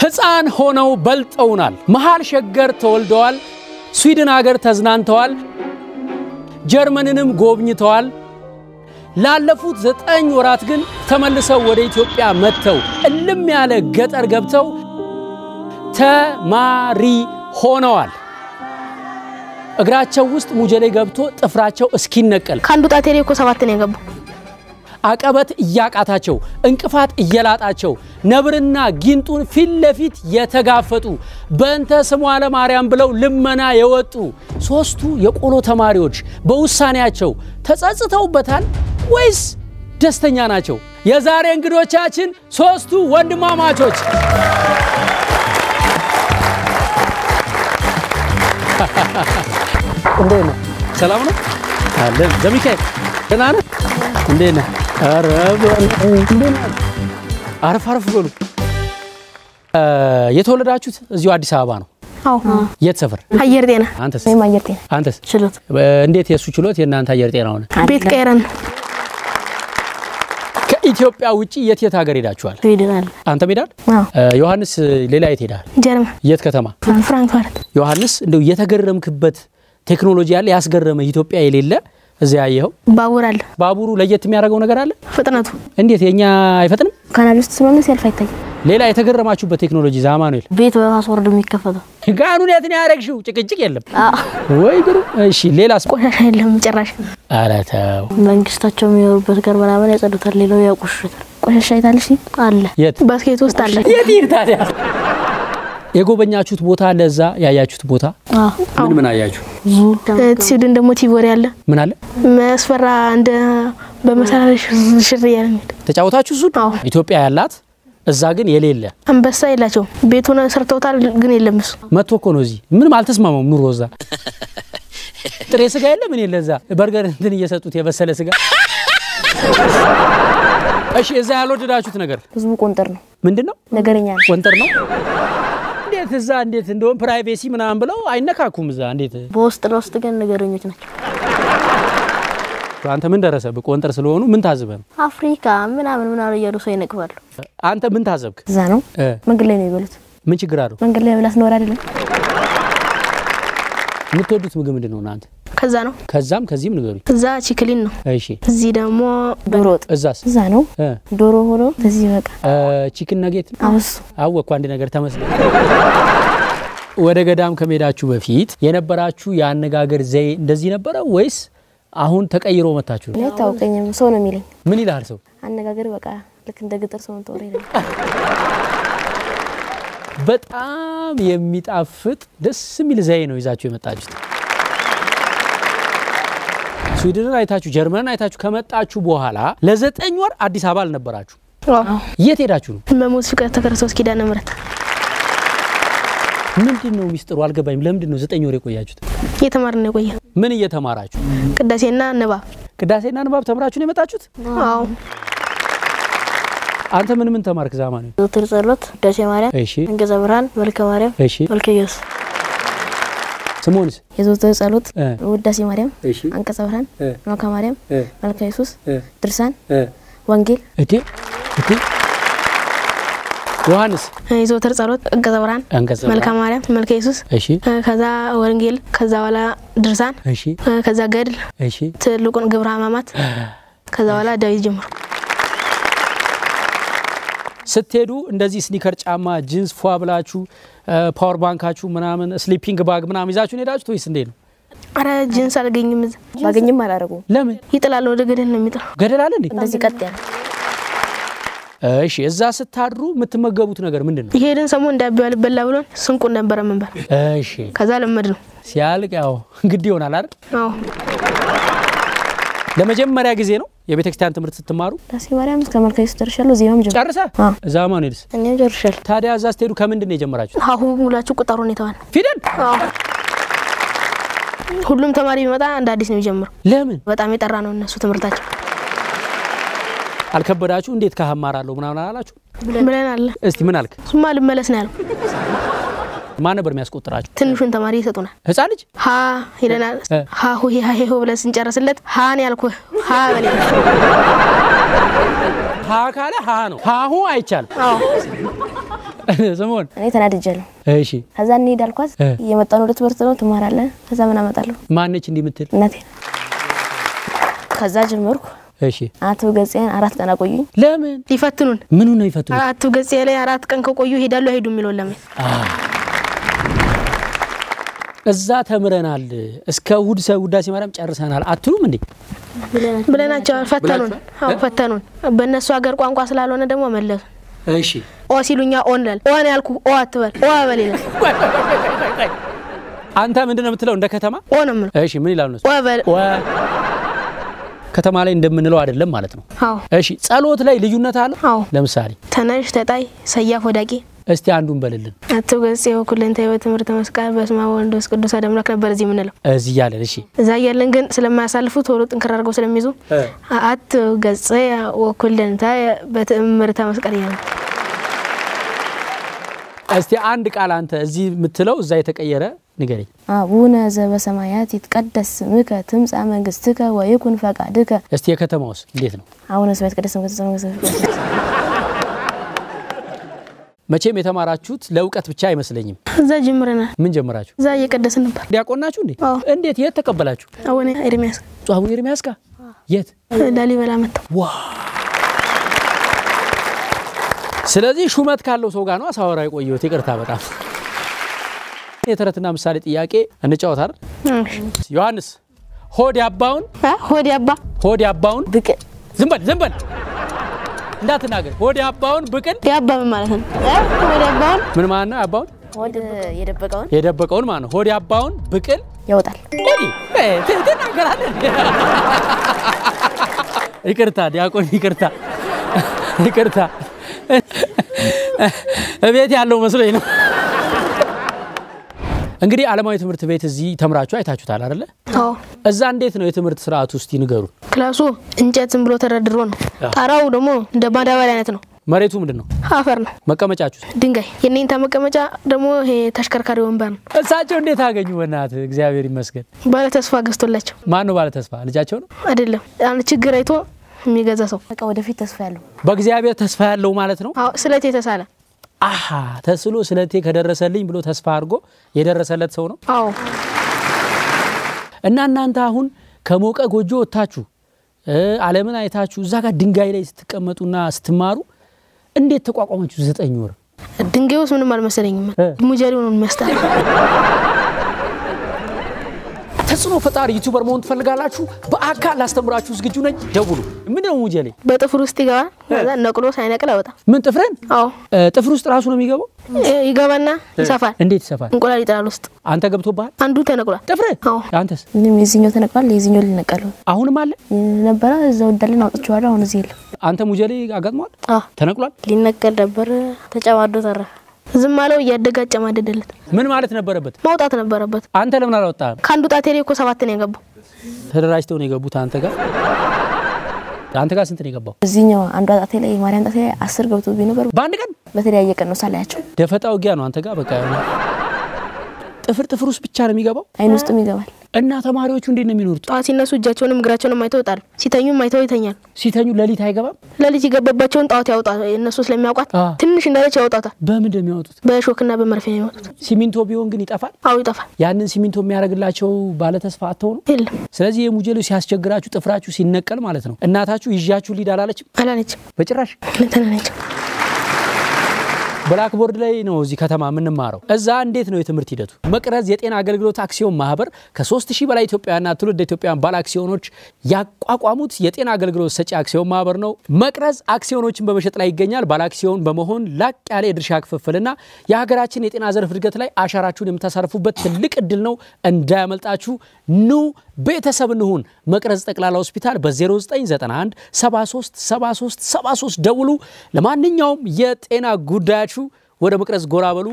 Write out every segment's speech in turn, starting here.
ሕፃን ሆነው በልጠውናል። መሃል ሸገር ተወልደዋል። ስዊድን ሀገር ተዝናንተዋል። ጀርመንንም ጎብኝተዋል። ላለፉት ዘጠኝ ወራት ግን ተመልሰው ወደ ኢትዮጵያ መጥተው እልም ያለ ገጠር ገብተው ተማሪ ሆነዋል። እግራቸው ውስጥ ሙጀሌ ገብቶ ጥፍራቸው እስኪነቀል ከአንዱ ጣቴ ላይ እኮ ሰባት ነው የገባው። አቀበት እያቃታቸው እንቅፋት እየላጣቸው ነብርና ጊንጡን ፊት ለፊት የተጋፈጡ በእንተ ስሟ ለማርያም ብለው ልመና የወጡ ሶስቱ የቆሎ ተማሪዎች በውሳኔያቸው ተጸጽተውበታል ወይስ ደስተኛ ናቸው? የዛሬ እንግዶቻችን ሶስቱ ወንድማማቾች እንዴት ነህ? ሰላም ነው አለን። ዘሚካኤል ደህና ነህ? እንዴት ነህ? ኧረ በል እንዴት ነህ? አረፍ አረፍ በሉ። የተወለዳችሁት እዚሁ አዲስ አበባ ነው? አዎ የት ሰፈር? አየር ጤና አንተስ? እኔም አየር ጤና አንተስ? ችሎት እንዴት የእሱ ችሎት የእናንተ አየር ጤና ሆነ? ቤት ቀይረን ከኢትዮጵያ ውጭ የት የት ሀገር ሄዳችኋል? ስዊድን አለ። አንተ ሜዳል? አዎ ዮሐንስ ሌላ የት ሄዳል? ጀርመን የት ከተማ? ፍራንክፈርት ዮሐንስ እንደው የተገረምክበት ቴክኖሎጂ ያለ ያስገረመ ኢትዮጵያ የሌለ እዚያ ያየኸው ባቡር አለ። ባቡሩ ለየት የሚያደርገው ነገር አለ? ፍጥነቱ እንዴት የኛ አይፈጥንም? ካናል ውስጥ ስለሆነ ሲያልፍ አይታይም። ሌላ የተገረማችሁበት ቴክኖሎጂ ዛማኑኤል ቤት በፓስወርድ የሚከፈተው ጋኑን የት ነው ያደረግሽው? ጭቅጭቅ የለም አዎ። ወይ ግሩ። እሺ ሌላስ? ቆሻሻ የለም ጭራሽ። ኧረ ተው። መንግስታቸው የሚኖሩበት ጋር ምናምን ያጸዱታል፣ ሌላው ያቆሽሹታል። ቆሻሻ አይታልሽ አለ የት ባስኬት ውስጥ አለ። የት ይህ ታዲያ? የጎበኛችሁት ቦታ አለ? እዛ ያያችሁት ቦታ አዎ። ምን ምን አያችሁ? ዙ ስዊድን ደግሞ ቲቮሪ አለ። ምን አለ? መስፈራ እንደ በመሰላል ሽር እያለ የሚሄድ ተጫወታችሁ? እሱን አዎ። ኢትዮጵያ ያላት እዛ ግን የሌለ አንበሳ የላቸውም። ቤቱን ሰርተውታል ግን የለም እሱ። መጥቶ እኮ ነው እዚህ። ምንም አልተስማማም ኑሮ እዛ ጥሬ ስጋ የለ ምን የለ እዛ በርገር እንትን እየሰጡት የበሰለ ስጋ። እሺ እዛ ያልወደዳችሁት ነገር ህዝቡ ቆንጠር ነው፣ ምንድን ነው? ነገረኛ ነው። ቆንጠር ነው። እንዴት እዛ እንዴት እንደውም ፕራይቬሲ ምናምን ብለው አይነካኩም እዛ እንዴት በውስጥ ለውስጥ ግን ነገረኞች ናቸው። አንተ ምን ደረሰብህ? ቆንጠር ስለሆኑ ምን ታዝበህ ነው? አፍሪካ ምናምን ምናምን እያሉ ሰው ይነቅፋሉ። አንተ ምን ታዘብክ? እዛ ነው እ መንገድ ላይ ነው የሚበሉት። ምን ችግር አለው? መንገድ ላይ መብላት ነውር አይደለም። የምትወዱት ምግብ ምንድን ነው እናንተ? ከዛ ነው ከዛም ከዚህም ንገሩኝ። እዛ ቺክሊን ነው። እሺ እዚህ ደግሞ ዶሮ ወጥ እዛስ? እዛ ነው እ ዶሮ ሆኖ እዚህ በቃ ቺክን ነጌት አውሱ አወቅኩ አንድ ነገር ተመስገን። ወደ ገዳም ከመሄዳችሁ በፊት የነበራችሁ የአነጋገር ዘዬ እንደዚህ ነበረ ወይስ አሁን ተቀይሮ መታችሁ ነው? እኔ አይታወቀኝም። ሰው ነው የሚለኝ ምን ይላል ሰው? አነጋገር በቃ ልክ እንደ ገጠር ሰው ተወረ ይላል። በጣም የሚጣፍጥ ደስ የሚል ዘዬ ነው ይዛችሁ የመጣችሁት። ስዊድንን አይታችሁ ጀርመንን አይታችሁ ከመጣችሁ በኋላ ለዘጠኝ ወር አዲስ አበባ አልነበራችሁ። አዎ። የት ሄዳችሁ ነው? መሞት ፍቅር ተከረሰው ኪዳነ ምሕረት ምንድን ነው ሚስጥሩ? አልገባኝም። ለምንድን ነው ዘጠኝ ወር የቆያችሁት? እየተማርን ነው የቆየ ምን እየተማራችሁ? ቅዳሴና ንባብ። ቅዳሴና ንባብ ተምራችሁ ነው የመጣችሁት? አዎ አንተ ምን ምን ተማርክ? ዛማን ዘወትር ጸሎት፣ ውዳሴ ማርያም፣ እሺ አንቀጸ ብርሃን፣ መልከ ማርያም፣ እሺ መልከ ኢየሱስ። ስሞንስ የዘወትር ጸሎት፣ እ ውዳሴ ማርያም፣ እሺ አንቀጸ ብርሃን፣ እ መልከ ማርያም፣ እ መልከ ኢየሱስ፣ እ ድርሳን፣ እ ወንጌል፣ እቴ እቴ ዮሐንስ የዘወትር ጸሎት፣ አንቀጸ ብርሃን፣ አንቀጸ መልካ ማርያም፣ መልከ ኢየሱስ፣ እሺ ከዛ ወንጌል፣ ከዛ በኋላ ድርሳን፣ እሺ ከዛ ገድል፣ እሺ ትልቁን ግብረ ሕማማት፣ ከዛ በኋላ ዳዊት ጀምሮ ስትሄዱ እንደዚህ ስኒከር ጫማ፣ ጂንስ ፏ ብላችሁ ፓወር ባንካችሁ ምናምን ስሊፒንግ ባግ ምናምን ይዛችሁን ሄዳችሁት ወይስ እንዴት ነው? አረ ጅንስ አልገኝም። እዛ ባገኝም አላደረጉም። ለምን ይጥላል፣ ወደ ገደል ነው የሚጥለው። ገደል አለ እንዴ? እንደዚህ ቀጥ ያለ እሺ እዛ ስታድሩ የምትመገቡት ነገር ምንድን ነው? የሄድን ሰሞን እንዳቢው አልበላ ብሎን ስንቁን ነበረ ምንበል። እሺ ከዛ ለመድ ነው። ሲያልቅ ያው ግድ ይሆናል አይደል? አዎ ለመጀመሪያ ጊዜ ነው የቤተ ክርስቲያን ትምህርት ስትማሩ ውዳሴ ማርያም እስከ መልከ ኢየሱስ ደርሻለሁ። ዜማም ጀምር ጨርሰ አዎ። እዛ ማንሄድስ እኛም ጨርሻለሁ። ታዲያ እዛ ስትሄዱ ከምንድን ነው የጀመራችሁ? ሀሁ ሙላችሁ ቁጠሩ ሁኔታዋን። ፊደል ሁሉም ተማሪ ቢመጣ እንደ አዲስ ነው የሚጀምረው። ለምን በጣም የጠራ ነው እነሱ ትምህርታቸው አልከበዳችሁ? እንዴት ካህማራለሁ ምናምን አላላችሁ? ብለን አለ። እስቲ ምን አልክ? እሱማ ልመለስ ነው ያለው። ማን ነበር የሚያስቆጥራችሁ? ትንሹን ተማሪ ይሰጡናል። ህፃን ልጅ ሀ ይለናል። እ። ሀ ሁ ሀ ሄ ሆ ብለን ስንጨርስለት ሀን ያልኩህ ሀ በሌ ሀ ካለ ሀ ነው። ሀሁ አይቻልም። አዎ ስምኦን እኔ ተናድጃለሁ። እሺ ከዛ እንሂድ አልኳት። እ። እየመጣን ወደ ትምህርት ነው ትማራለህ። ከዛ ምን አመጣለሁ ማነች እንዲህ የምትል እናቴ። ከዛ ጀመርኩ። እሺ አቶ ገጽን አራት ቀን አቆዩኝ። ለምን ሊፈትኑን ምኑ ነው ይፈትኑ አቶ ገጽ ላይ አራት ቀን ከቆዩ ሄዳሉ አይሄዱ የሚለውን ለምን እዛ ተምረናል እስከ እሑድ ሰ ውዳሴ ማርያም ጨርሰናል አትሉም እንዴ ብለናቸው ፈተኑን። አዎ ፈተኑን። በእነሱ ሀገር ቋንቋ ስላልሆነ ደግሞ መለሱ። እሺ ኦ ሲሉኛ ኦን ላል ኦን ያልኩ ኦ አትበል ኦ በል ይላል። አንተ ምንድን ነው የምትለው እንደ ከተማ ኦ ነው የምለው እሺ ምን ይላሉ እነሱ ኦ በል ወ ከተማ ላይ እንደምንለው አይደለም ማለት ነው አዎ እሺ ጸሎት ላይ ልዩነት አለ አዎ ለምሳሌ ተነሽ ተጣይ ሰያፍ ወዳቂ እስቲ አንዱን በልልን አቶ ገጽ የወኩልንተ በትምህርተ መስቀል በስመ አብ ወወልድ ወመንፈስ ቅዱስ አሐዱ አምላክ ነበር እዚህ የምንለው። እዚህ እያለን እሺ እዛ እያለን ግን ስለማያሳልፉ ቶሎ ጥንክር አድርገው ስለሚይዙ አቶ ገጽ ወኩልንተ በትምህርተ መስቀል እያለ እስቲ አንድ ቃል አንተ እዚህ የምትለው እዛ የተቀየረ ንገረኝ አቡነ ዘበሰማያት ይትቀደስ ስምከ ትምጻእ መንግስትከ ወይኩን ፈቃድከ እስቲ የከተማውስ እንዴት ነው አቡነ ስብሐት ይትቀደስ ስምከ ትምጻእ መንግስትከ መቼም የተማራችሁት ለእውቀት ብቻ አይመስለኝም እዛ ጀምረናል። ምን ጀመራችሁ እዛ እየቀደስን ነበር። ዲያቆን ናችሁ እንዴ አዎ። እንዴት የት ተቀበላችሁ አቡነ ኤርሚያስ አቡነ ኤርሚያስ ጋር የት ላሊበላ መጥተው ዋ ስለዚህ ሹመት ካለው ሰው ጋር ነው ሳወራ የቆየሁት ይቅርታ በጣም የተረትና ምሳሌ ጥያቄ እንጫወት አይደል ዮሐንስ ሆድ ያባውን አ ሆድ ያባ ሆድ ያባውን ብቅ ዝም በል ዝም በል እንዳትናገር ሆድ ያባውን ብቅል ያባ ምን ማለት ነው? አ ሆድ ያባውን ምን ማለት ነው ያባውን ሆድ የደበቀውን የደበቀውን ማለት ነው ሆድ ያባውን ብቅል ያወጣል። እንግዲህ እ ት- ትናገራለህ ይቅርታ ዲያቆን ይቅርታ ይቅርታ እቤት ያለው መስሎኝ ነው እንግዲህ ዓለማዊ ትምህርት ቤት እዚህ ተምራችሁ አይታችሁታል አይደለ አዎ እዛ እንዴት ነው የትምህርት ስርዓት ውስጥ ይንገሩ ክላሱ እንጨት ዝም ብሎ ተደርድሮ ነው። ጣራው ደግሞ እንደ ማዳበሪያ አይነት ነው። መሬቱ ምንድን ነው አፈር ነው፣ መቀመጫችሁ ድንጋይ። የኔንታ መቀመጫ ደግሞ ይሄ ተሽከርካሪ ወንበር ነው። እሳቸው እንዴት አገኙ በእናትህ እግዚአብሔር ይመስገን ባለ ተስፋ ገዝቶላቸው ማን ነው ባለ ተስፋ ልጃቸው ነው አይደለም አንድ ችግር አይቶ የሚገዛ ሰው። በቃ ወደፊት ተስፋ ያለው በእግዚአብሔር ተስፋ ያለው ማለት ነው አዎ ስለት የተሳለ አሀ ተስሎ ስለቴ ከደረሰልኝ ብሎ ተስፋ አድርጎ የደረሰለት ሰው ነው አዎ እና እናንተ አሁን ከሞቀ ጎጆ ወጥታችሁ እ ዓለምን አይታችሁ እዛ ጋር ድንጋይ ላይ ስትቀመጡና ስትማሩ እንዴት ተቋቋማችሁ ዘጠኝ ወር ድንጋይ ውስጥ ምንም አልመሰለኝም። እ። ሙጀሪው ነው የሚያስጠላ። ተጽዕኖ ፈጣሪ ዩቱበር መሆን ትፈልጋላችሁ በአካል ላስተምራችሁ ዝግጁ ነኝ ደውሉ ምንድን ነው ሙጀሌ በጥፍር ውስጥ ይገባል። ከዛ ነቅሎ ሳይነቅል አይወጣም። ምን ጥፍርን አዎ እ ጥፍር ውስጥ ራሱ ነው የሚገባው ይ- ይገባና ይሰፋል። እንዴት ይሰፋል እንቁላል ይጥላል ውስጥ አንተ ገብቶብሃል አንዱ ተነቅሏል። ጥፍር አዎ አንተስ ምንም የዚህኛው ተነቅሏል፣ የዚህኛው ሊነቀል ነው አሁንም አለ ነበረ። እዛው እንዳለን አውጥቼዋለሁ። አሁን እዚህ የለም። አንተ ሙጀሌ አጋጥሟል አዎ ተነቅሏል ሊነቀል ነበር፣ ተጨማዶ ተረፈ። ዝም አለው እያደገ አጨማደደለት። ምን ማለት ነበረበት ማውጣት ነበረበት። አንተ ለምን አላወጣህም ከአንዱ ጣቴ ላይ እኮ ሰባት ነው የገባው። ተደራጅተው ነው የገቡት አንተ ጋር አንተ ጋር ስንት ነው የገባው እዚህኛው አንዷ ጣቴ ላይ ማርያም ጣቴ ላይ አስር ገብቶብኝ ነበር። በአንድ ቀን በተለያየ ቀን ነው ሳላያቸው። ደፈጣ ውጊያ ነው አንተ ጋር በቃ የሆነ ጥፍር ጥፍር ውስጥ ብቻ ነው የሚገባው አይን ውስጥም ይገባል። እና ተማሪዎቹ እንዴት ነው የሚኖሩት ጠዋት ሲነሱ እጃቸውንም እግራቸውንም አይተው ይወጣሉ። ሲተኙም አይተው ይተኛል። ሲተኙ ሌሊት አይገባም ሌሊት የገባባቸውን ጠዋት ያውጣ። እነሱ ስለሚያውቋት አ። ትንሽ እንዳለች ያውጣታል። በምንድን ነው የሚያወጡት በሾክና በመርፌ ነው የሚወጡት። ሲሚንቶ ቢሆን ግን ይጠፋል አዎ ይጠፋል። ያንን ሲሚንቶ የሚያደርግላቸው ባለተስፋ አተው ነው የለም ስለዚህ የሙጀሌ ሲያስቸግራችሁ ጥፍራችሁ ሲነቀል ማለት ነው እናታችሁ ይዣችሁ ሊድ አላለችም አላለችም። በጭራሽ ተናነችም ብላክቦርድ ላይ ነው እዚህ ከተማ የምንማረው። እዛ እንዴት ነው የትምህርት ሂደቱ? መቅረዝ የጤና አገልግሎት አክሲዮን ማህበር ከ3000 በላይ ኢትዮጵያውያንና ትውልድ ኢትዮጵያውያን ባለ አክሲዮኖች ያቋቋሙት የጤና አገልግሎት ሰጪ አክሲዮን ማህበር ነው። መቅረዝ አክሲዮኖችን በመሸጥ ላይ ይገኛል። ባለ አክሲዮን በመሆን ላቅ ያለ የድርሻ ክፍፍልና የሀገራችን የጤና ዘርፍ እድገት ላይ አሻራችሁን የምታሳርፉበት ትልቅ እድል ነው። እንዳያመልጣችሁ። ኑ ቤተሰብ እንሁን። መቅረዝ ጠቅላላ ሆስፒታል በ0991 73 73 73 ደውሉ። ለማንኛውም የጤና ጉዳያችሁ ወደ መቅረዝ ጎራ በሉ።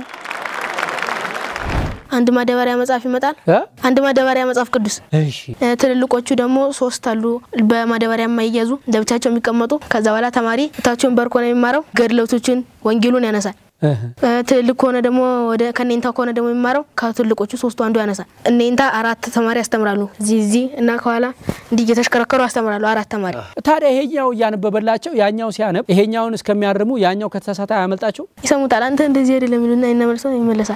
አንድ ማዳበሪያ መጽሐፍ ይመጣል። እ? አንድ ማዳበሪያ መጽሐፍ ቅዱስ እሺ እ፣ ትልልቆቹ ደግሞ ሶስት አሉ። በማዳበሪያ የማይያዙ ለብቻቸው የሚቀመጡ። ከዛ በኋላ ተማሪ እታቸውን በርኮ ነው የሚማረው። ገድለቶችን ወንጌሉን ያነሳል። እ፣ ትልቅ ከሆነ ደግሞ ወደ ከኔንታ ከሆነ ደግሞ የሚማረው ከትልቆቹ ሶስቱ አንዱ ያነሳል። እኔንታ አራት ተማሪ ያስተምራሉ። እዚህ እዚህ እና ከኋላ እንዲህ እየተሽከረከሩ ያስተምራሉ። አራት ተማሪ ታዲያ ይሄኛው እያነበበላቸው ያኛው ሲያነብ ይሄኛውን እስከሚያርሙ ያኛው ከተሳሳተ አያመልጣቸው? ይሰሙታል። አንተ እንደዚህ አይደለም ይሉና ይነመልሰው ይመለሳል።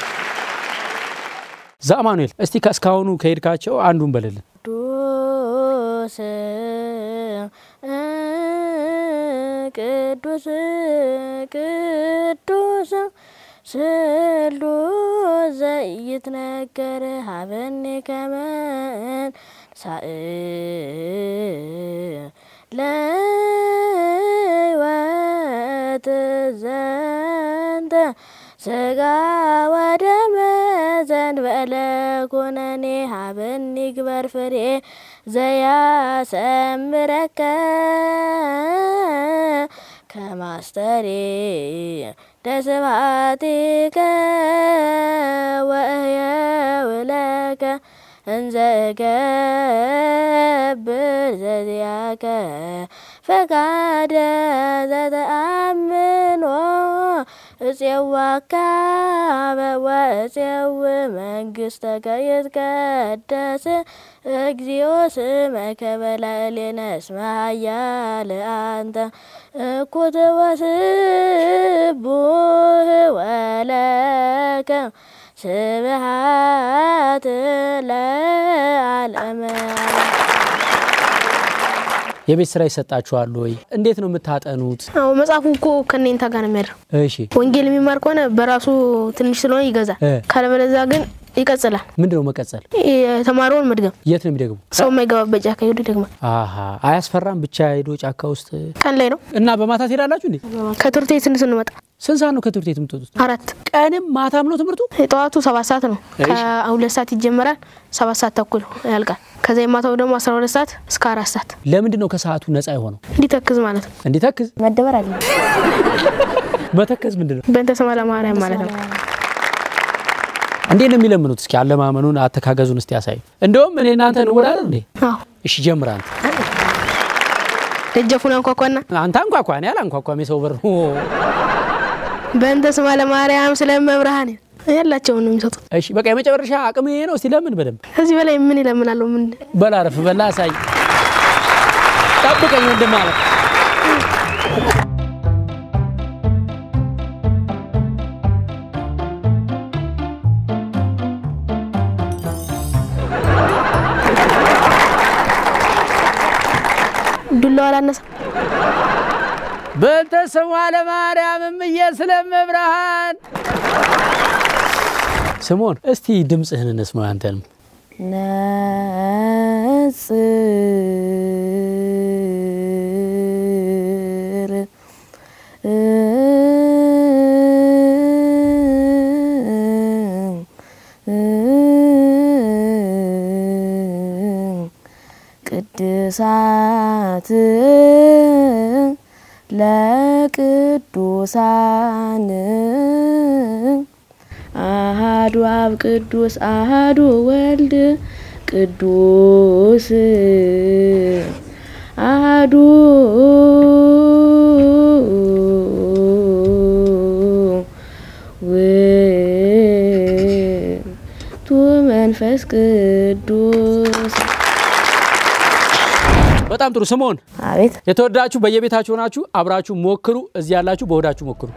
ዘአማኑኤል እስቲ ከእስካሁኑ ከሄድካቸው አንዱን በልልን። ቅዱስ ቅዱስ ቅዱስ ስሉስ ዘይትነገር ሀበኒ ከመን ሳእ ለሕይወት ዘንተ ስጋ ወደመ ዘእንበለ ኩነኔ ሀበኒ ግበር ፍሬ ዘያሰምረከ ከማስተሬ ደስባቲከ ወእየውለከ እንዘ እገብር ዘዚአከ ፈቃደ ዘተአምኖ እፄዋካ ወእፄው መንግሥተከ ይትቀደስ እግዚኦ ስመከ በላዕሌነ እስመ ኃያል አንተ እኩት ወስቡህ ወለከ ስብሐት ለዓለመ የቤት ስራ ይሰጣችኋል ወይ? እንዴት ነው የምታጠኑት? አዎ መጽሐፉ እኮ ከኔንታ ጋር ነው የሚያድረው። እሺ ወንጌል የሚማር ከሆነ በራሱ ትንሽ ስለሆነ ይገዛል። እ። ካለበለዚያ ግን ይቀጽላል። ምንድን ነው መቀጸል? የተማረውን መድገም የት ነው የሚደግሙ? ሰው የማይገባበት ጫካ ሄዱ ይደግማል። አሀ አያስፈራም? ብቻ ሄዶ ጫካ ውስጥ ቀን ላይ ነው እና በማታ ትሄዳላችሁ እንዴ? ከትምህርት ቤት ስንት ስንመጣ ስንት ሰዓት ነው ከትምህርት ቤት የምትወጡት? አራት ቀንም ማታም ነው ትምህርቱ? የጠዋቱ ሰባት ሰዓት ነው። ከሁለት ሰዓት ይጀመራል። ሰባት ሰዓት ተኩል ያልቃል። ከዛ የማታው ደግሞ አስራ ሁለት ሰዓት እስከ አራት ሰዓት ለምንድን ነው ከሰዓቱ ነፃ የሆነው? እንዲተክዝ ማለት ነው። እንዲተክዝ መደበር አለ መተከዝ ምንድን ነው? በእንተ ስማ ለማርያም ማለት ነው። እንዴት ነው የሚለምኑት? እስኪ አለማመኑን አተካገዙን እስቲ ያሳዩ። እንደውም እኔ እናንተ እንወዳለን እንዴ? አዎ እሺ ጀምር አንተ። ደጀፉን አንኳኳና አንተ አንኳኳ፣ እኔ አላንኳኳም። የሰው በር በእንተ ስማ ለማርያም ስለመብርሃን ያላቸውን ነው የሚሰጡት። እሺ በቃ የመጨረሻ አቅም ይሄ ነው። እስቲ ለምን በደንብ ከዚህ በላይ ምን ይለምናለሁ? ምን በላረፍ በላ አሳይ። ጠብቀኝ ወንድም ማለት ዱላው አላነሳ በእንተ ስሟ ለማርያም እምዬ ስለመብርሃን ስሞን እስቲ ድምፅህን እንስማው አንተንም ነጽር ቅድሳት ለቅዱሳን አሃዱ አብ ቅዱስ አሃዱ ወልድ ቅዱስ አሃዱ ውእቱ መንፈስ ቅዱስ። በጣም ጥሩ ስሞን አቤት የተወዳችሁ በየቤታችሁ ሆናችሁ አብራችሁ ሞክሩ። እዚህ ያላችሁ በሆዳችሁ ሞክሩ።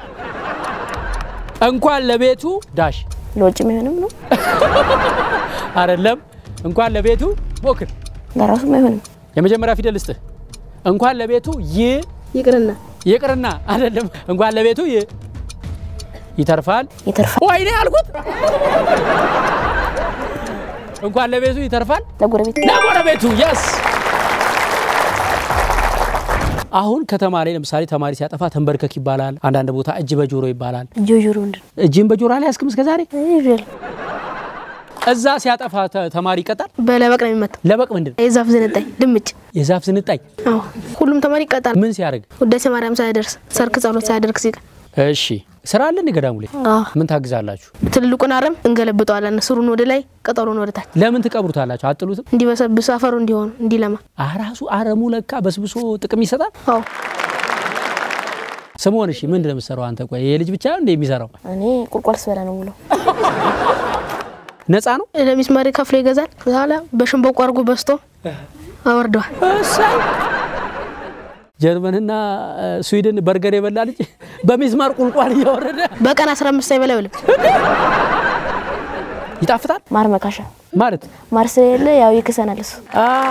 እንኳን ለቤቱ ዳሽ ለውጭ የሚሆንም ነው አይደለም፣ እንኳን ለቤቱ ሞክር። ለራሱም አይሆንም። የመጀመሪያ ፊደል ልስጥህ። እንኳን ለቤቱ ይ ይቅርና ይቅርና አይደለም፣ እንኳን ለቤቱ ይ ይተርፋል። ይተርፋል ወይኔ ያልኩት እንኳን ለቤቱ ይተርፋል ለጎረቤት ለጎረቤቱ የስ አሁን ከተማ ላይ ለምሳሌ ተማሪ ሲያጠፋ ተንበርከክ ይባላል። አንዳንድ ቦታ እጅ በጆሮ ይባላል። ጆጆሮ ምንድን እጅን በጆሮ ላይ ያስክም እስከ ዛሬ ነው? እዛ ሲያጠፋ ተ- ተማሪ ይቀጣል። በለበቅ ነው የሚመታው። ለበቅ ምንድን ነው? የዛፍ ዝንጣይ ድምጭ። የዛፍ ስንጣይ አዎ ሁሉም ተማሪ ይቀጣል። ምን ሲያደርግ? ውዳሴ ማርያም ሳያደርስ ሰርክ ጸሎት ሳያደርግ ሲቀር እሺ ስራ አለ እንደ ገዳሙ ላይ አዎ ምን ታግዛላችሁ? ትልልቁን አረም እንገለብጠዋለን። ስሩን ወደ ላይ ቅጠሉን ወደ ታች ለምን ትቀብሩታላችሁ? አጥሉትም? እንዲበሰብስ አፈሩ እንዲሆን እንዲለማ። ራሱ አረሙ ለካ በስብሶ ጥቅም ይሰጣል። አዎ ስምኦን እሺ ምንድን ነው የምትሰራው አንተ? ቆይ ይሄ ልጅ ብቻ እንደ የሚሰራው እኔ ቁልቋል ስበላ ነው ብለው ነፃ ነው? ለሚስማሪ ከፍሎ ይገዛል። በኋላ በሸንበቆ አድርጎ በስቶ አወርደዋል። እሰይ ጀርመንና እ፣ ስዊድን በርገር የበላ ልጅ በሚስማር ቁልቋል እያወረደ በቀን 15 ሳይበላ አይውልም። ይጣፍጣል ማር መካሻ ማለት ማር ስለሌለ ያው ይክሰናል እሱ።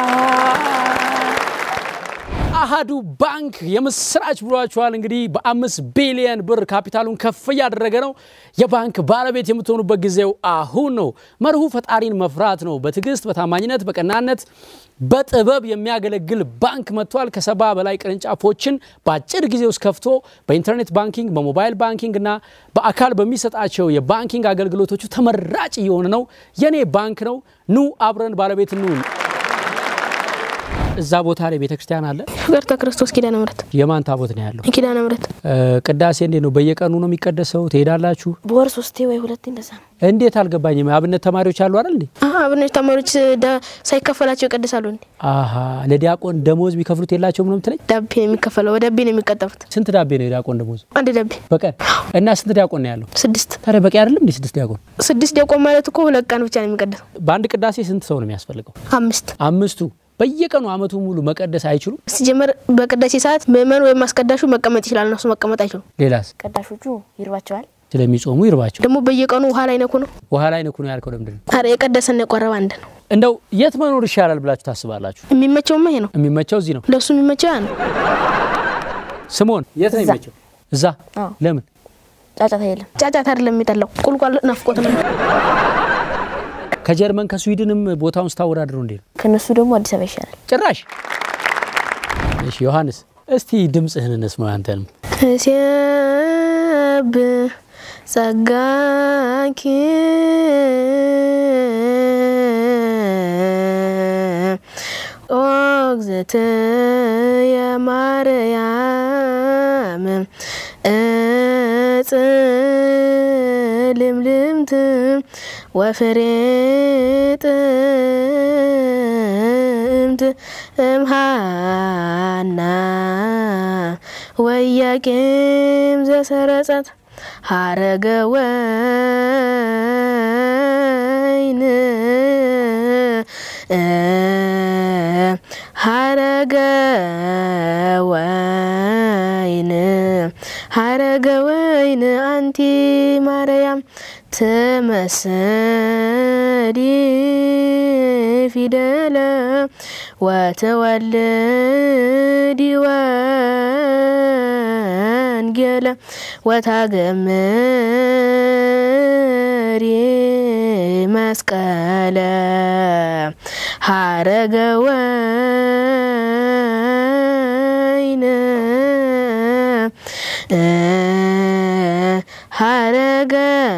አሃዱ ባንክ የምስራች ብሏችኋል። እንግዲህ በአምስት ቢሊየን ብር ካፒታሉን ከፍ እያደረገ ነው። የባንክ ባለቤት የምትሆኑበት ጊዜው አሁን ነው። መርሁ ፈጣሪን መፍራት ነው። በትዕግስት፣ በታማኝነት፣ በቀናነት፣ በጥበብ የሚያገለግል ባንክ መጥቷል። ከሰባ በላይ ቅርንጫፎችን በአጭር ጊዜ ውስጥ ከፍቶ በኢንተርኔት ባንኪንግ፣ በሞባይል ባንኪንግ እና በአካል በሚሰጣቸው የባንኪንግ አገልግሎቶቹ ተመራጭ እየሆነ ነው። የኔ ባንክ ነው። ኑ አብረን ባለቤት እንሁን። እዛ ቦታ ላይ ቤተክርስቲያን አለ። ፍቅርተ ክርስቶስ ኪዳነ ምሕረት የማን ታቦት ነው ያለው? ኪዳነ ምሕረት እ፣ ቅዳሴ እንዴት ነው? በየቀኑ ነው የሚቀደሰው? ትሄዳላችሁ? በወር ሶስቴ ወይ ሁለቴ እንደዛ ነው። እንዴት አልገባኝም። አብነት ተማሪዎች አሉ አይደል እንዴ? አሀ አብነት ተማሪዎች ደ- ሳይከፈላቸው ይቀድሳሉ እንዴ? አሀ ለዲያቆን ደሞዝ ቢከፍሉት የላቸውም ነው የምትለኝ? ዳቤ ነው የሚከፈለው። በዳቤ ነው የሚቀጠፉት። ስንት ዳቤ ነው የዲያቆን ደሞዝ አንድ ዳቤ በቀን? እና ስንት ዲያቆን ነው ያለው? ስድስት ታዲያ በቂ አይደለም እንዴ? ስድስት ዲያቆን ስድስት ዲያቆን ማለት እኮ ሁለት ቀን ብቻ ነው የሚቀደሰው። በአንድ ቅዳሴ ስንት ሰው ነው የሚያስፈልገው? አምስት አምስቱ በየቀኑ አመቱ ሙሉ መቀደስ አይችሉም? ሲጀመር በቅዳሴ ሰዓት ምእመን ወይም አስቀዳሹ መቀመጥ ይችላል። እነሱ መቀመጥ አይችሉም። ሌላስ? ቀዳሾቹ ይርባቸዋል። ስለሚጾሙ ይርባቸው። ደግሞ በየቀኑ ውሃ ላይ ነኩ ነው። ውሃ ላይ ንኩ ነው ያልከው ለምንድን ነው? አረ የቀደሰና የቆረበ አንድ ነው። እንደው የት መኖር ይሻላል ብላችሁ ታስባላችሁ? የሚመቸውማ ይሄ ነው። የሚመቸው እዚህ ነው። ለእሱ የሚመቸው ያ ነው። ስምኦን የት ነው እዛ። የሚመቸው? እዛ። አዎ። ለምን? ጫጫታ የለም። ጫጫት አይደለም የሚጠላው ቁልቋል ናፍቆት ነው። ከጀርመን ከስዊድንም ቦታውን ስታወዳድረው እንዴት ነው? ከነሱ ደግሞ አዲስ አበባ ይሻላል። ጭራሽ። እሺ ዮሐንስ እስቲ ድምፅህን እንስማው አንተንም። ሲያብ ጸጋኪ ኦ እግዝእትየ ማርያም እጽ ልምልምት ወፍሬ ጥምት እምሃና ወያቄም ዘሰረጸት ሀረገ ወይን ሀረገ ወይን ሀረገ ወይን አንቲ ማርያም ትመስሊ ፊደለ ወተወልዲ ወንጌለ ወታገምሪ መስቀለ ሀረገ ወይን ሀረገ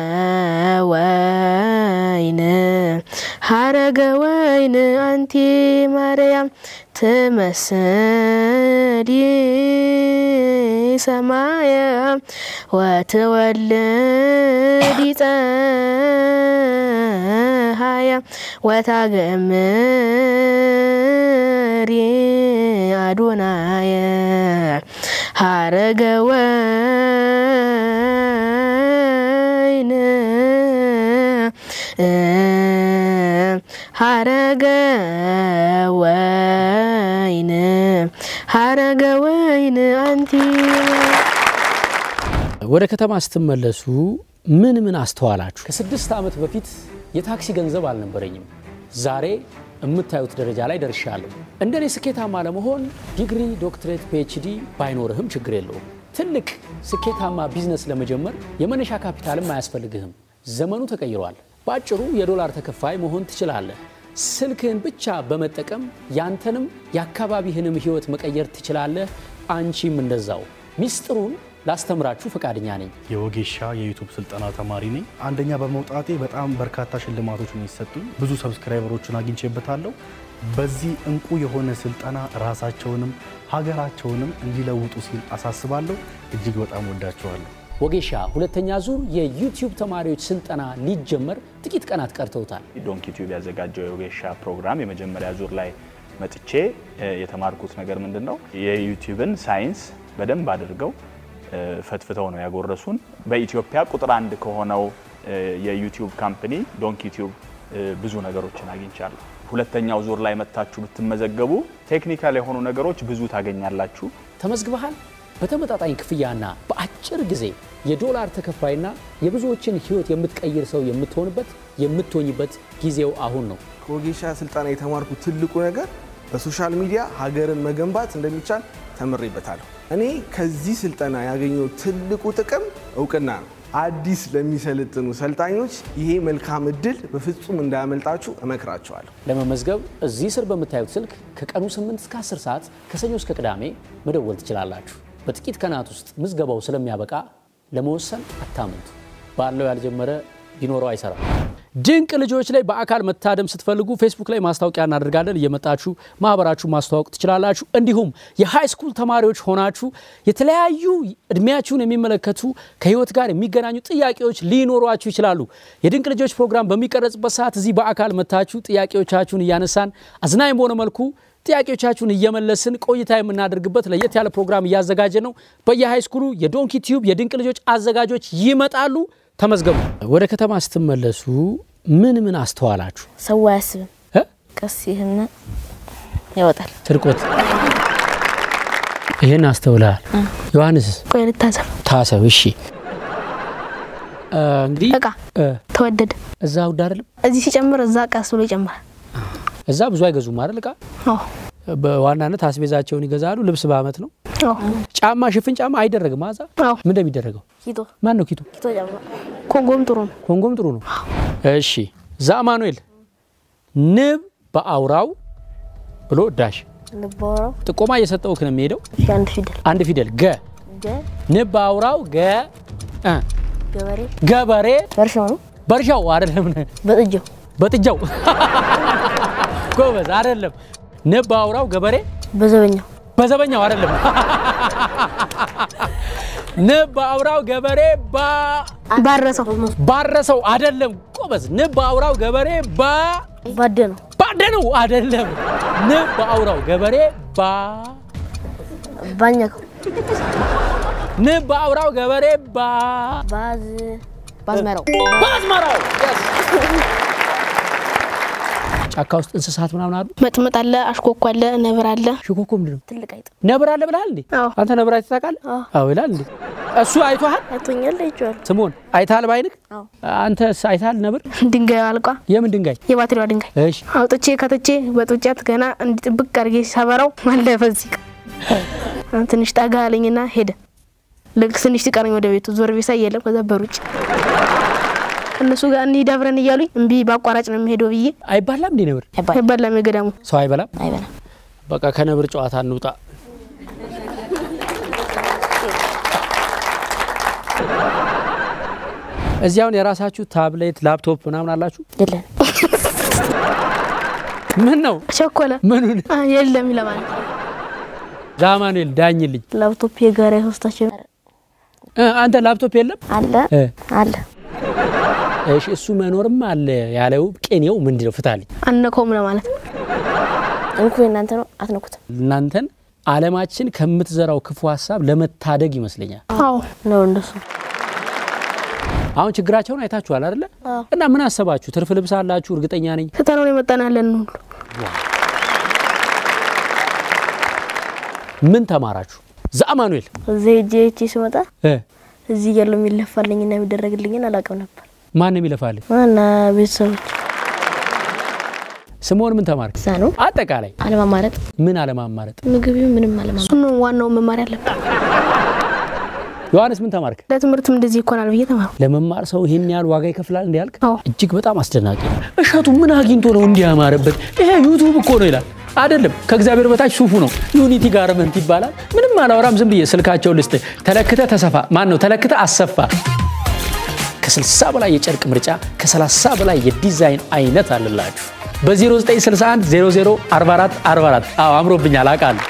ወይን ሀረገ ወይን አንቲ ማርያም ትመስሊ ሰማየ ወትወልዲ ፀሐየ ወታገምሪ አዶናየ ሀረገ ወይን ሀረገ ወይን ሀረገ ወይን አንቲ ወደ ከተማ ስትመለሱ ምን ምን አስተዋላችሁ? ከስድስት ዓመት በፊት የታክሲ ገንዘብ አልነበረኝም። ዛሬ የምታዩት ደረጃ ላይ ደርሻለሁ። እንደኔ ስኬታማ ለመሆን ዲግሪ፣ ዶክትሬት፣ ፒኤችዲ ባይኖርህም ችግር የለውም። ትልቅ ስኬታማ ቢዝነስ ለመጀመር የመነሻ ካፒታልም አያስፈልግህም። ዘመኑ ተቀይሯል። በአጭሩ የዶላር ተከፋይ መሆን ትችላለህ። ስልክህን ብቻ በመጠቀም ያንተንም የአካባቢህንም ህይወት መቀየር ትችላለህ። አንቺም እንደዛው። ሚስጥሩን ላስተምራችሁ ፈቃደኛ ነኝ። የወጌሻ የዩቱብ ስልጠና ተማሪ ነኝ። አንደኛ በመውጣቴ በጣም በርካታ ሽልማቶች ነው የሚሰጡኝ። ብዙ ሰብስክራይበሮችን አግኝቼበታለሁ። በዚህ እንቁ የሆነ ስልጠና ራሳቸውንም ሀገራቸውንም እንዲለውጡ ሲል አሳስባለሁ። እጅግ በጣም ወዳቸዋለሁ። ወጌሻ ሁለተኛ ዙር የዩቲዩብ ተማሪዎች ስልጠና ሊጀመር ጥቂት ቀናት ቀርተውታል። ዶንኪ ቲዩብ ያዘጋጀው የወጌሻ ፕሮግራም የመጀመሪያ ዙር ላይ መጥቼ እ የተማርኩት ነገር ምንድን ነው? የዩቲዩብን ሳይንስ በደንብ አድርገው እ፣ ፈትፍተው ነው ያጎረሱን። በኢትዮጵያ ቁጥር አንድ ከሆነው እ፣ የዩቲዩብ ካምፕኒ ዶንኪ ቲዩብ እ፣ ብዙ ነገሮችን አግኝቻለሁ። ሁለተኛው ዙር ላይ መታችሁ ብትመዘገቡ ቴክኒካል የሆኑ ነገሮች ብዙ ታገኛላችሁ። ተመዝግበሃል? በተመጣጣኝ ክፍያና በአጭር ጊዜ የዶላር ተከፋይና የብዙዎችን ሕይወት የምትቀይር ሰው የምትሆንበት የምትሆኝበት ጊዜው አሁን ነው። ከወጌሻ ስልጠና የተማርኩ ትልቁ ነገር በሶሻል ሚዲያ ሀገርን መገንባት እንደሚቻል ተምሬበታለሁ። እኔ ከዚህ ስልጠና ያገኘው ትልቁ ጥቅም እውቅና ነው። አዲስ ለሚሰለጥኑ ሰልጣኞች ይሄ መልካም እድል በፍጹም እንዳያመልጣችሁ እመክራቸዋለሁ። ለመመዝገብ እዚህ ስር በምታዩት ስልክ ከቀኑ 8 እስከ 10 ሰዓት ከሰኞ እስከ ቅዳሜ መደወል ትችላላችሁ። በጥቂት ቀናት ውስጥ ምዝገባው ስለሚያበቃ ለመወሰን አታምንቱ። ባለው ያልጀመረ ቢኖረው አይሰራም። ድንቅ ልጆች ላይ በአካል መታደም ስትፈልጉ ፌስቡክ ላይ ማስታወቂያ እናደርጋለን። እየመጣችሁ ማህበራችሁ ማስተዋወቅ ትችላላችሁ። እንዲሁም የሃይ ስኩል ተማሪዎች ሆናችሁ የተለያዩ እድሜያችሁን የሚመለከቱ ከህይወት ጋር የሚገናኙ ጥያቄዎች ሊኖሯችሁ ይችላሉ። የድንቅ ልጆች ፕሮግራም በሚቀረጽበት ሰዓት እዚህ በአካል መታችሁ ጥያቄዎቻችሁን እያነሳን አዝናኝ በሆነ መልኩ ጥያቄዎቻችሁን እየመለስን ቆይታ የምናደርግበት ለየት ያለ ፕሮግራም እያዘጋጀ ነው። በየሃይ ስኩሉ የዶንኪ ቲዩብ የድንቅ ልጆች አዘጋጆች ይመጣሉ። ተመዝገቡ። ወደ ከተማ ስትመለሱ ምን ምን አስተዋላችሁ? ሰው አያስብም። እ? ቀስ ይህና ያወጣል። ስርቆት ይህን አስተውልሃል። ዮሐንስስ ቆይ ልታዘብ ታሰብ። እሺ እ፣ እንግዲህ እቃ እ፣ ተወደደ። እዛ ውድ አይደለም። እዚህ ሲጨምር እዛ ቀስ ብሎ ይጨምራል። እዛ ብዙ አይገዙም አይደል? እቃ አዎ በዋናነት አስቤዛቸውን ይገዛሉ። ልብስ በአመት ነው። አዎ ጫማ፣ ሽፍን ጫማ አይደረግም። አዛ አዎ ምን እንደሚደረገው ኪቶ ማን ነው ኪቱ? ኪቶ ጫማ ኮንጎም ጥሩ ነው። ኮንጎም ጥሩ ነው። እሺ ዛማኑኤል ንብ በአውራው ብሎ ዳሽ ልባወራው ጥቆማ እየሰጠውክ ነው የሚሄደው። አንድ ፊደል አንድ ፊደል ገ ገ ንብ በአውራው ገ እ ገበሬ ገበሬ በእርሻው ነው በእርሻው አይደለም በጥጃው በጥጃው ጎበዝ አይደለም። ንብ በአውራው ገበሬ በዘበኛው በዘበኛው አይደለም። ንብ በአውራው ገበሬ ባ ባረሰው ባረሰው አይደለም። ጎበዝ ንብ በአውራው ገበሬ ባ ባደ ነው ባደነው አይደለም። ንብ በአውራው ገበሬ ባ ባኛከው ንብ በአውራው ገበሬ ባ ባዝ ባዝመራው በአዝመራው ጫካ ውስጥ እንስሳት ምናምን አሉ። መጥመጥ አለ፣ አሽኮኮ አለ፣ ነብር አለ። ሽኮኮ ምንድን ነው? ትልቅ አይጥ ነብር አለ ብለሃል እንዴ? አዎ አንተ ነብር አይተህ ታውቃለህ? አዎ። አዎ ይላል እንዴ? እሱ አይቶሃል? አይቶኛል አይቼዋለሁ ስምዖን አይተሃል በዓይንህ? አዎ። አንተስ አይተሃል ነብር? ድንጋዩ አልቋ የምን ድንጋይ? የባትሪዋ ድንጋይ እሺ አውጥቼ ከትቼ በጡጫት ገና እንዲጥብቅ አድርጌ ሰበረው አለፈ። እዚህ ጋር ትንሽ ጠጋ አለኝና ሄደ። ልክ ትንሽ ሲቀረኝ ወደ ቤቱ ዞር ቤሳ የለም። ከዛ በሩጭ እነሱ ጋር እንሂድ አብረን እያሉኝ እምቢ በአቋራጭ ነው የሚሄደው ብዬ አይባላም እንዴ ነብር? አይባልም አይባላም የገዳሙ ሰው አይበላም? አይበላም በቃ ከነብር ጨዋታ እንውጣ። እዚህ አሁን የራሳችሁ ታብሌት፣ ላፕቶፕ ምናምን አላችሁ? የለን ምን ነው ቸኮለ ምኑን? አ፣ የለም ይለማል። ዛማኑኤል ዳኝልኝ። ላፕቶፕ የጋራ የሶስታችን እ፣ አንተ ላፕቶፕ የለም? አለ እ፣ አለ እሺ እሱ መኖርም አለ ያለው ቅኔው ምንድን ነው? ፍታልኝ። አነከውም ለማለት ነው። እንኩ የእናንተ ነው አትነኩትም እናንተን ዓለማችን ከምትዘራው ክፉ ሀሳብ ለመታደግ ይመስለኛል። አዎ ነው እንደሱ አሁን ችግራቸውን አይታችኋል አይደለ? አዎ። እና ምን አሰባችሁ? ትርፍ ልብስ አላችሁ? እርግጠኛ ነኝ። ትተነውን የመጣን ያለን ሁሉ ምን ተማራችሁ? ዛማኑኤል እዚህ ሄጄ ሄጄ ስመጣ እ እዚህ ያለው የሚለፋልኝና የሚደረግልኝን አላውቅም ነበር ማን ነው የሚለፋልህ? እና ቤተሰቦች ስምዖን ምን ተማርክ? እዛ ነው አጠቃላይ አለማማረጥ ምን አለማማረጥ? ምግብ ምንም አለማማረጥ እሱን ነው ዋናው መማር ያለብን። ዮሐንስ ምን ተማርክ? ለትምህርትም እንደዚህ ይኮናል ብዬ ተማሩ። ለመማር ሰው ይሄን ያህል ዋጋ ይከፍላል እንዲህ ያልክ አዎ እጅግ በጣም አስደናቂ ነው። እሸቱ ምን አግኝቶ ነው እንዲህ ያማረበት? ይሄ ዩቱብ እኮ ነው ይላል። አይደለም ከእግዚአብሔር በታች ሱፉ ነው። ዩኒቲ ጋርመንት ይባላል። ምንም አላወራም። ዝም ብዬ ስልካቸው ልስጥ። ተለክተ ተሰፋ ማን ነው ተለክተ አሰፋ። ከ60 በላይ የጨርቅ ምርጫ ከ30 በላይ የዲዛይን አይነት አለላችሁ። በ0961 00 44 44 አዎ አምሮብኛል አውቃለሁ።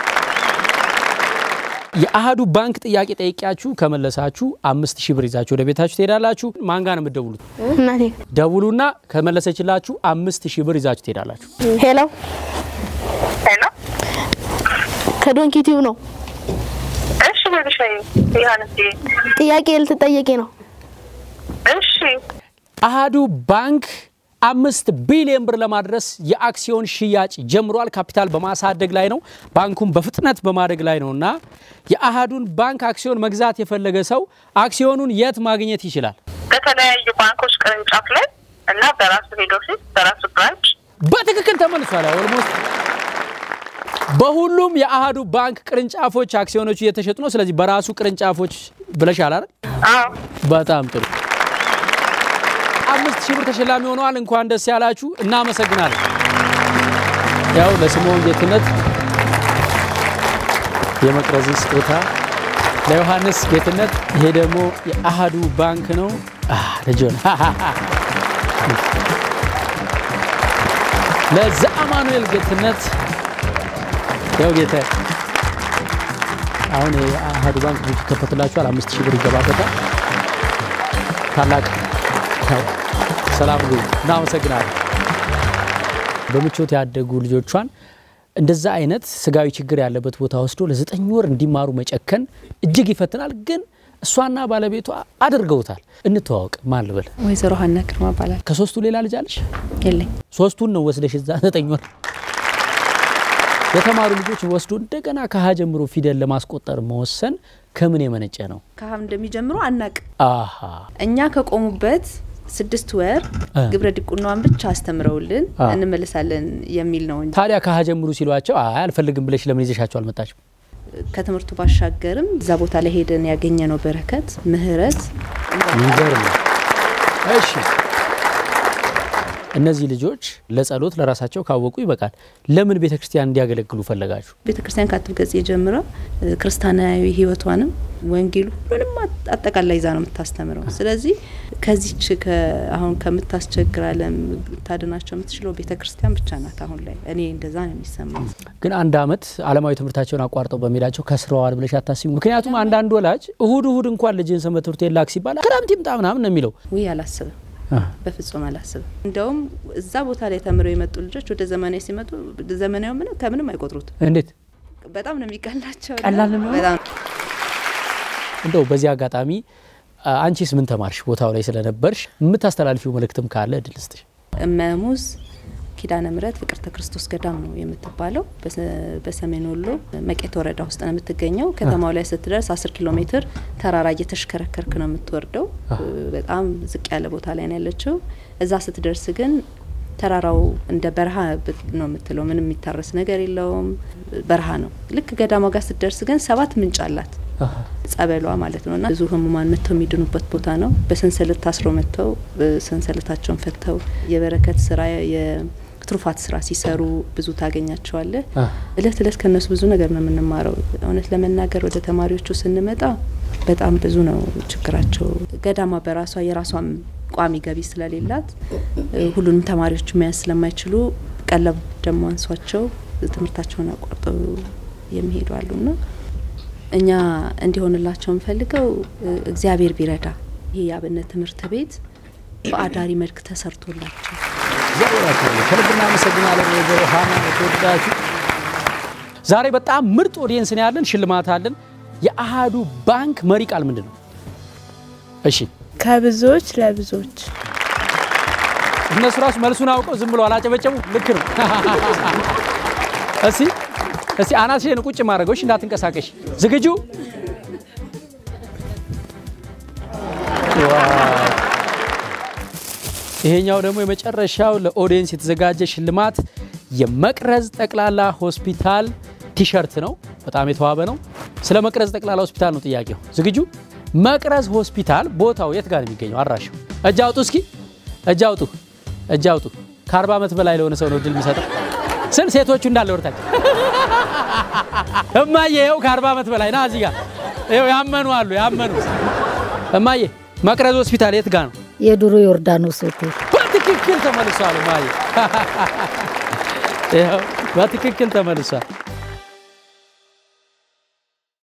የአሃዱ ባንክ ጥያቄ ጠይቂያችሁ ከመለሳችሁ አምስት ሺህ ብር ይዛችሁ ወደ ቤታችሁ ትሄዳላችሁ። ማን ጋር ነው የምትደውሉት? እናቴ ደውሉና ከመለሰችላችሁ አምስት ሺህ ብር ይዛችሁ ትሄዳላችሁ። ሄሎ ሄሎ፣ ከዶንኪ ቲዩብ ነው። እሺ፣ ቤቢሻዬ ዮሐንስ ጥያቄ ልትጠየቂ ነው። እሺ አሃዱ ባንክ አምስት ቢሊዮን ብር ለማድረስ የአክሲዮን ሽያጭ ጀምሯል። ካፒታል በማሳደግ ላይ ነው። ባንኩን በፍጥነት በማደግ ላይ ነው እና የአሃዱን ባንክ አክሲዮን መግዛት የፈለገ ሰው አክሲዮኑን የት ማግኘት ይችላል? በተለያዩ ባንኮች ቅርንጫፍ ላይ እና በራሱ ሄድ ኦፊስ በራሱ ብራንች በትክክል ተመልሷል። ኦልሞስት በሁሉም የአሃዱ ባንክ ቅርንጫፎች አክሲዮኖቹ እየተሸጡ ነው። ስለዚህ በራሱ ቅርንጫፎች ብለሻል አይደል? አዎ በጣም ጥሩ። አምስት ሺህ ብር ተሸላሚ ሆነዋል። እንኳን ደስ ያላችሁ። እናመሰግናለን። ያው ለስምዖን ጌትነት የመቅረዝን ስጦታ ለዮሐንስ ጌትነት፣ ይሄ ደግሞ የአሃዱ ባንክ ነው። ልጆን ለዘአማኑኤል ጌትነት ያው ጌታ አሁን የአሃዱ ባንክ ቡክ ይከፈትላችኋል። አምስት ሺህ ብር ይገባበታል። ታላቅ ሰላም ጉ እናመሰግናለን። በምቾት ያደጉ ልጆቿን እንደዛ አይነት ስጋዊ ችግር ያለበት ቦታ ወስዶ ለዘጠኝ ወር እንዲማሩ መጨከን እጅግ ይፈትናል። ግን እሷና ባለቤቷ አድርገውታል። እንተዋወቅ። ማን ልበል? ወይዘሮ ሀና ግርማ እባላለሁ። ከሶስቱ ሌላ ልጅ አለሽ? የለኝ። ሶስቱን ነው ወስደሽ እዛ ዘጠኝ ወር የተማሩ ልጆች ወስዶ እንደገና ከሀ ጀምሮ ፊደል ለማስቆጠር መወሰን ከምን የመነጨ ነው? ከሀም እንደሚጀምሩ አናቅ። አሃ እኛ ከቆሙበት ስድስት ወር እ። ግብረ ዲቁናዋን ብቻ አስተምረውልን አ። እንመልሳለን የሚል ነው እንጂ ታዲያ ከሀ ጀምሩ ሲሏቸው አይ አልፈልግም ብለሽ ለምን ይዘሻቸው አልመጣችም? ከትምህርቱ ባሻገርም እዛ ቦታ ላይ ሄደን ያገኘነው በረከት፣ ምህረት ይገርም ነው። እሺ እነዚህ ልጆች ለጸሎት ለራሳቸው ካወቁ ይበቃል። ለምን ቤተ ክርስቲያን እንዲያገለግሉ ፈለጋችሁ? ቤተ ክርስቲያን ከአትብ ገጽ ጀምራ ክርስቲያናዊ ሕይወቷንም ወንጌሉ ሁሉንም አጥ- አጠቃላይ ይዛ ነው የምታስተምረው። ስለዚህ ከዚች ከ- አሁን ከምታስቸግር ዓለም ታድናቸው የምትችለው ቤተ ክርስቲያን ብቻ ናት። አሁን ላይ እኔ እንደዛ ነው የሚሰማኝ። ግን አንድ አመት አለማዊ ትምህርታቸውን አቋርጠው በመሄዳቸው ከስረዋል ብለሽ አታስቢ? ምክንያቱም አንዳንድ ወላጅ እሁድ እሁድ እንኳን ልጅን ሰንበት ትምህርት ቤት ላክ ሲባል ክረምት ይምጣ ምናምን ነው የሚለው። ውይ አላስብም፣ በፍጹም አላስብም። እንደውም እዛ ቦታ ላይ ተምረው የመጡ ልጆች ወደ ዘመናዊ ሲመጡ ዘመናዊ ምንም ከምንም አይቆጥሩትም። እንዴት በጣም ነው የሚቀላቸው። ቀላል ነው። በጣም እንደው በዚህ አጋጣሚ አ- አንቺስ ምን ተማርሽ? ቦታው ላይ ስለነበርሽ የምታስተላልፊው መልእክትም ካለ እድል ስጥሽ። እመሙዝ ኪዳነ ምሕረት ፍቅርተ ክርስቶስ ገዳም ነው የምትባለው። በሰ- በሰሜን ወሎ መቄት ወረዳ ውስጥ ነው የምትገኘው። ከተማው ላይ ስትደርስ አስር ኪሎ ሜትር ተራራ እየተሽከረከርክ ነው የምትወርደው። በጣም ዝቅ ያለ ቦታ ላይ ነው ያለችው። እዛ ስትደርስ ግን ተራራው እንደ በረሃ ብ- ነው የምትለው። ምንም የሚታረስ ነገር የለውም፣ በረሃ ነው። ልክ ገዳሟ ጋር ስትደርስ ግን ሰባት ምንጭ አላት ጸበሏ ማለት ነው። እና ብዙ ህሙማን መጥተው የሚድኑበት ቦታ ነው። በሰንሰለት ታስረው መጥተው ሰንሰለታቸውን ፈተው የበረከት ስራ የትሩፋት ስራ ሲሰሩ ብዙ ታገኛቸዋለህ። እለት እለት ከነሱ ብዙ ነገር ነው የምንማረው። እውነት ለመናገር ወደ ተማሪዎቹ ስንመጣ በጣም ብዙ ነው ችግራቸው። ገዳማ በራሷ የራሷም ቋሚ ገቢ ስለሌላት እ፣ ሁሉንም ተማሪዎች መያዝ ስለማይችሉ ቀለብ ደግሞ አንሷቸው ትምህርታቸውን አቋርጠው የሚሄዱ አሉና እኛ እንዲሆንላቸው የምፈልገው እ፣ እግዚአብሔር ቢረዳ ይህ የአብነት ትምህርት ቤት በአዳሪ መልክ ተሰርቶላቸው እግዚአብሔር ያክብርልኝ። ከልብ እናመሰግናለን ወይዘሮ ሀና የተወደዳችሁ። ዛሬ በጣም ምርጥ ኦዲየንስ ነው ያለን፣ ሽልማት አለን። የአሃዱ ባንክ መሪ ቃል ምንድን ነው? እሺ ከብዙዎች ለብዙዎች እነሱ ራሱ መልሱን አውቀው ዝም ብሎ አላጨበጨቡ። ልክ ነው። እስቲ እስቲ አናትሽን ቁጭ ማድረገዎች እንዳትንቀሳቀሽ። ዝግጁ? ዋው! ይሄኛው ደግሞ የመጨረሻው ለኦዲየንስ የተዘጋጀ ሽልማት የመቅረዝ ጠቅላላ ሆስፒታል ቲሸርት ነው። በጣም የተዋበ ነው። ስለ መቅረዝ ጠቅላላ ሆስፒታል ነው ጥያቄው። ዝግጁ? መቅረዝ ሆስፒታል ቦታው የት ጋር ነው የሚገኘው? አድራሻው እጅ አውጡ እስኪ እጅ አውጡ፣ እጅ አውጡ። ከአርባ ዓመት በላይ ለሆነ ሰው ነው እድል የሚሰጠው። ስል ሴቶቹ እንዳለ ወርታች እማዬ፣ ይኸው ከአርባ ዓመት በላይ ና እዚህ ጋር ይኸው ያመኑ አሉ ያመኑ። እማዬ መቅረዝ ሆስፒታል የት ጋር ነው? የድሮ ዮርዳኖስ ሆቴል በትክክል ተመልሷል። እማዬ ይኸው በትክክል ተመልሷል።